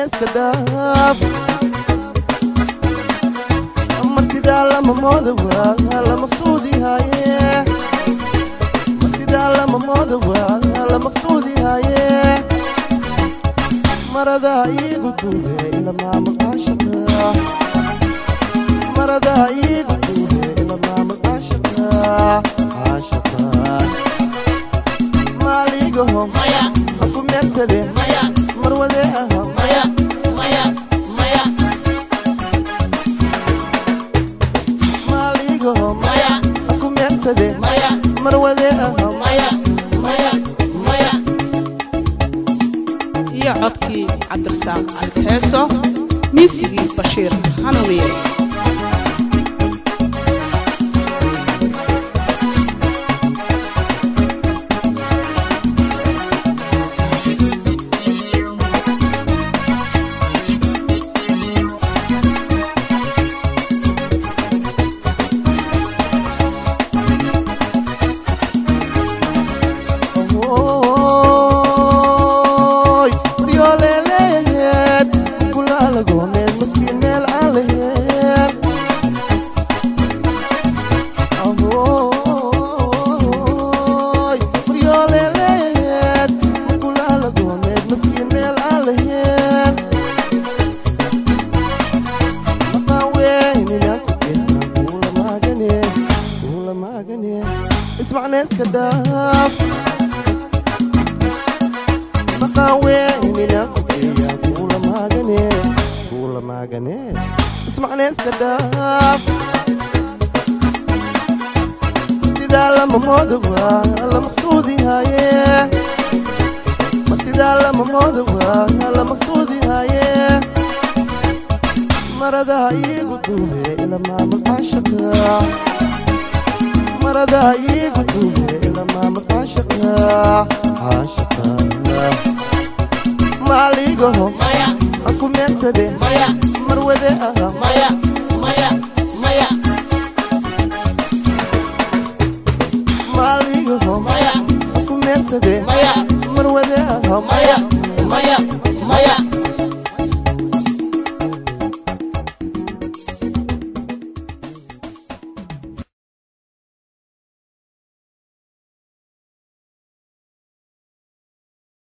iska dhaaf martidaa lama mooda waa la maqsuudi haaye martidaa lama mooda waa la maqsuudi haaye maradaa iigu duube ila maamul caashaqa maradaa iigu duube ila maamul caashaqa caashaqa maaligaho haku meertade marwade aha maaligaho haku meertade marwade aha iyo codkii cabdirasaaq alheeso miisigii bashiir hanuuniye Oy, riyooleeleed, gulaalagoomeen, maskiin meel aan laheyn. Oy, riyooleeleed, gulaalagoomeen, maskiin meel aan laheyn. Maqaan weynina, ilaa kuula maagane, kuula maagane, ismacna iska dhaaf maqaan weynina fugeeya kuula maagane kuula maagane ismacna iska dhaaf martidaa lama mooda waa la maqsuudi haaye martidaa lama mooda waa la maqsuudi haaye maradaa iigu duube ila maamul caashaqa maradaa iigu duube ila maamul caashaqa caashaqa maaligaho haku meertade marwade aha maaligaho haku meertade marwade aha